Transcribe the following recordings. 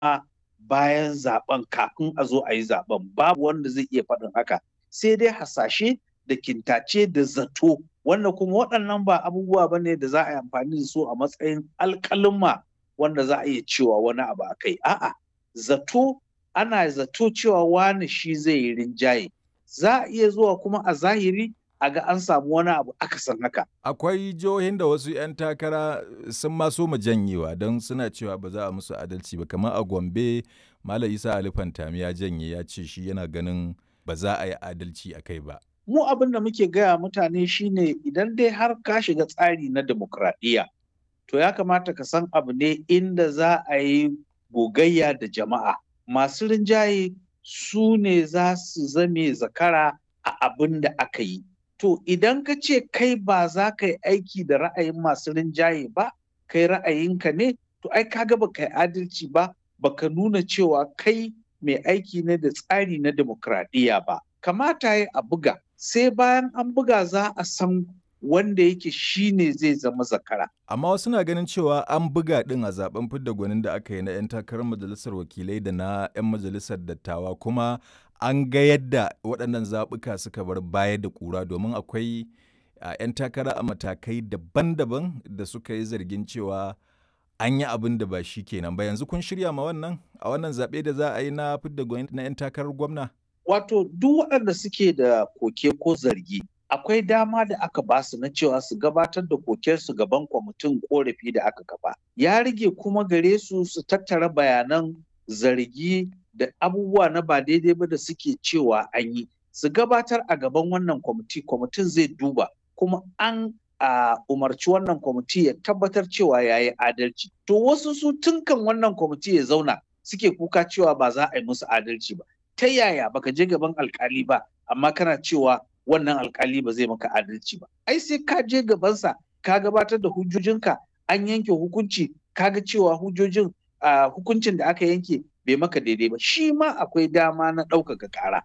bayan zaben kafin a zo a yi zaben babu wanda zai iya faɗin haka sai dai hasashe da kintace da zato wanda kuma waɗannan ba abubuwa ba ne da za a yi amfani da su a matsayin alƙaluma wanda za a iya cewa wani abu a kai a'a zato ana zato cewa wani shi zai yi rinjaye za a iya zuwa kuma a zahiri a ga an samu wani abu akasin haka. Akwai jihohin da wasu 'yan takara sun maso mu janyewa don suna cewa ba za a musu adalci ba kamar a Gombe Malam Isa Ali Fantami ya janye ya ce shi yana ganin ba za a yi adalci a kai ba. Mu abin da muke gaya mutane shine idan dai har ka shiga tsari na demokradiyya to ya kamata ka san abu ne inda za a yi gogayya da jama'a. Masu rinjaye su ne za su zame zakara a abin da aka yi. To idan ka ce kai ba za ka yi aiki da ra'ayin masu rinjaye ba, kai ra'ayinka ne, to ai kaga ba ka yi adalci ba, baka nuna cewa kai mai aiki ne da tsari na demokradiyya ba. Kamata ya a buga, sai bayan an buga za a san wanda yake shi ne zai zama zakara. Amma wasu na ganin cewa an buga ɗin a zaben fidda gwanin da aka yi na 'yan takarar majalisar wakilai da na 'yan majalisar dattawa kuma an ga yadda waɗannan zaɓuka suka bar baya da ƙura domin akwai 'yan takara a matakai daban-daban da suka yi zargin cewa an yi abin da ba shi kenan ba yanzu kun shirya ma wannan a wannan zaɓe da za a yi na fidda na 'yan takarar gwamna. Wato duk waɗanda suke da koke ko zargi akwai dama da aka ba su na cewa su gabatar da kokensu gaban kwamitin korafi da aka kafa. Ya rage kuma gare su su tattara bayanan zargi da abubuwa na ba daidai ba da suke cewa an yi su gabatar a gaban wannan kwamiti kwamitin zai duba kuma an a umarci wannan kwamiti ya tabbatar cewa ya yi adalci to wasu su tunkan wannan kwamiti ya zauna suke kuka cewa ba za a yi musu adalci ba ta yaya baka je gaban alkali ba amma kana cewa wannan alkali ba zai maka adalci ba ai sai ka je gabansa ka gabatar da hujjojinka an yanke hukunci kaga cewa hujjojin hukuncin da aka yanke bai maka daidai ba shi ma akwai dama na ɗaukaka ƙara.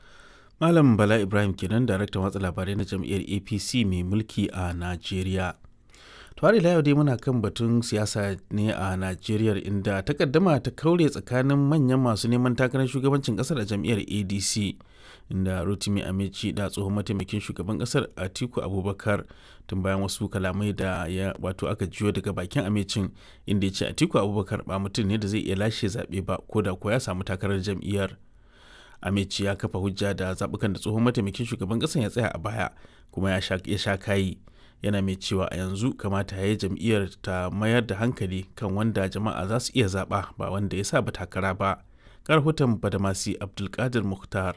Malam Bala Ibrahim kenan daraktan watsa labarai na jam'iyyar APC mai mulki a Najeriya. Tuwari yau dai muna kan batun siyasa ne a Najeriya inda takaddama ta kaure tsakanin manyan masu neman takarar shugabancin kasar a jam'iyyar ADC inda Rotimi Amici da tsohon mataimakin shugaban kasar Atiku Abubakar tun bayan wasu kalamai da ya wato aka jiyo daga bakin Amicin inda ya ce Atiku Abubakar ba mutum ne da zai iya lashe zaɓe ba ko da ko ya samu takarar jam'iyyar. Amici ya kafa hujja da zaɓukan da tsohon mataimakin shugaban ƙasar ya tsaya a baya kuma ya sha kayi yana mai cewa a yanzu kamata ya yi jam'iyyar ta mayar da hankali kan wanda jama'a za su iya zaɓa ba wanda ya sa ba takara ba. Karhutan Badamasi Abdulkadir Mukhtar.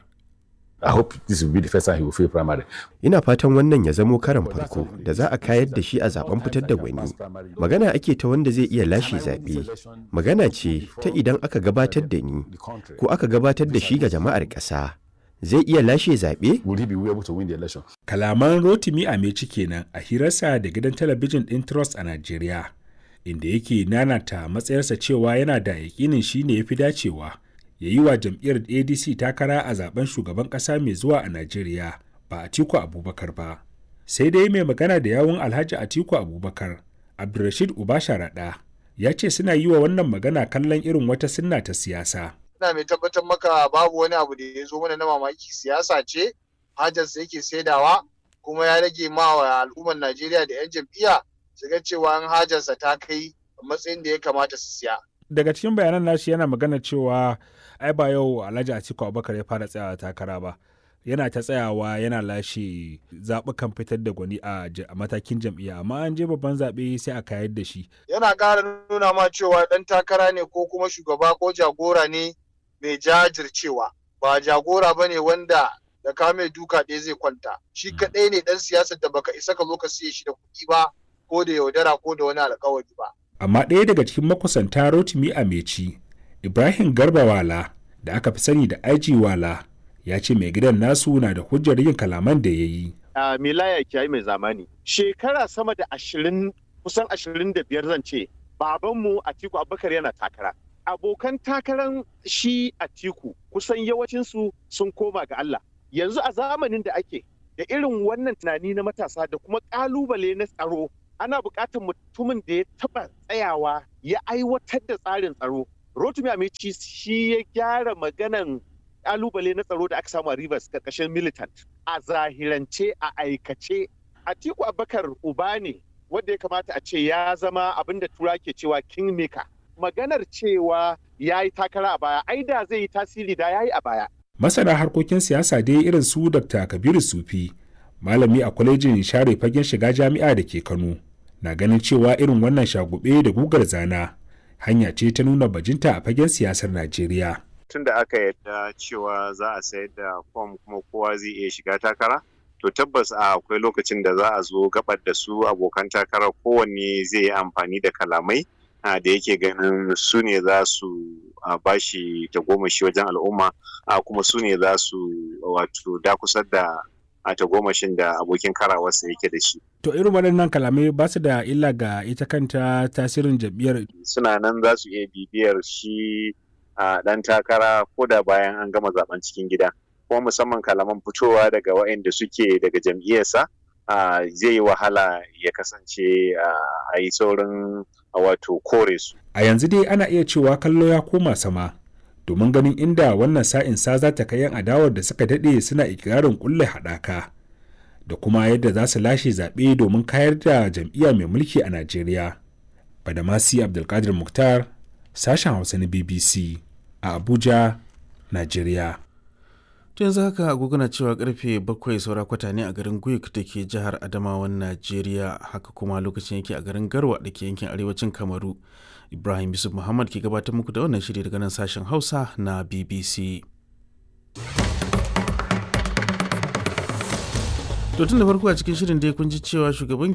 I hope this will be the first time he will fail primary. Ina fatan wannan ya zamo karan farko da za a kayar da shi a zaben fitar da gwani. Magana ake ta wanda zai iya lashe zaɓe. Magana ce ta idan aka gabatar da ni ko aka gabatar da shi ga jama'ar ƙasa. Zai iya lashe zaɓe? Will he be able to win the election? Kalaman Rotimi Ameci kenan a hirarsa da gidan talabijin ɗin Trust a Najeriya, inda yake nanata matsayarsa cewa yana da yaƙinin shi ne ya fi dacewa. ya yi wa jam'iyyar adc takara a zaben shugaban kasa mai zuwa a najeriya ba atiku abubakar ba sai dai mai magana da yawun alhaji atiku abubakar abdulrashid ubasharaɗa ya ce suna yi wa wannan magana kallon irin wata sinna ta siyasa ina mai tabbatar maka babu wani abu da ya zo mana na mamaki siyasa ce hajarsa yake saidawa kuma ya rage ma wa al'ummar najeriya da 'yan jam'iyya su ga cewa an hajarsa ta kai matsayin da ya kamata su siya daga cikin bayanan nashi yana magana cewa ai ba yau alhaji atiku abubakar ya fara tsayawa takara ba yana ta tsayawa yana lashe zaɓukan fitar da gwani a matakin jam'iyya amma an je babban zaɓe sai a kayar da shi yana ƙara nuna ma cewa ɗan takara ne ko kuma shugaba ko jagora ne mai jajircewa ba jagora ba ne wanda da ka mai duka ɗaya zai kwanta shi kaɗai ne ɗan siyasar da baka isa ka zo ka siye shi da kuɗi ba ko da yaudara ko da wani alkawari ba amma ɗaya daga cikin makusanta rotimi a meci ibrahim garba wala da aka fi sani da aiji wala ya ce mai gidan nasu na da hujjar yin kalaman da ya yi a milaya kiyayi mai zamani shekara sama da ashirin kusan ashirin da biyar zan ce babanmu atiku abubakar yana takara abokan takaran shi atiku kusan yawancinsu sun koma ga allah yanzu a zamanin da ake da irin wannan tunani na matasa da kuma ƙalubale na tsaro ana buƙatar mutumin da ya taɓa tsayawa ya aiwatar da tsarin tsaro Rotimi Amici shi ya gyara maganan kalubale na tsaro da aka samu a Rivers karkashin militant a zahirance a aikace Atiku Abubakar uba ne wanda ya kamata a ce ya zama abin da tura ke cewa kingmaker maganar cewa ya yi takara a baya ai da zai yi tasiri da ya yi a baya masana harkokin siyasa dai irin su dr kabiru sufi malami a kwalejin share fagen shiga jami'a da ke kano na ganin cewa irin wannan shagube da gugar zana hanya ce ta nuna bajinta a fagen siyasar najeriya tun da aka yadda cewa za a sayar da fom kuma kowa zai iya shiga takara to tabbas a akwai lokacin da za a zo gabar da su abokan takarar kowanne zai yi amfani da kalamai da yake ganin su ne za su bashi tagomashi wajen al'umma kuma su ne za su wato dakusar da a tagomashin da abokin karawarsa yake da shi. To irin waɗannan kalamai ba su da illa ga ita kanta tasirin jam'iyyar. Suna nan za su iya bibiyar shi a ɗan takara ko da bayan an gama zaben cikin gida. Kuma musamman kalaman fitowa daga waɗanda suke daga jam'iyyarsa zai yi wahala ya kasance a yi saurin wato kore su. A yanzu dai ana iya cewa kallo ya koma sama. domin ganin inda wannan sa'in sa za ta kai yan adawar da suka daɗe suna ikirarin kulle haɗaka da kuma yadda za su lashe zaɓe domin kayar da jam'iyya mai mulki a Najeriya. Badamasi Abdulkadir Mukhtar, sashen Hausa na BBC a Abuja, Najeriya. To yanzu haka agogona cewa karfe bakwai saura kwata ne a garin Guik da ke jihar Adamawan Najeriya haka kuma lokacin yake a garin Garwa da ke yankin arewacin Kamaru. Ibrahim Yusuf Muhammad ke gabatar muku da wannan shiri daga nan sashen Hausa na BBC. To tun da farko a cikin shirin dai kun ji cewa shugaban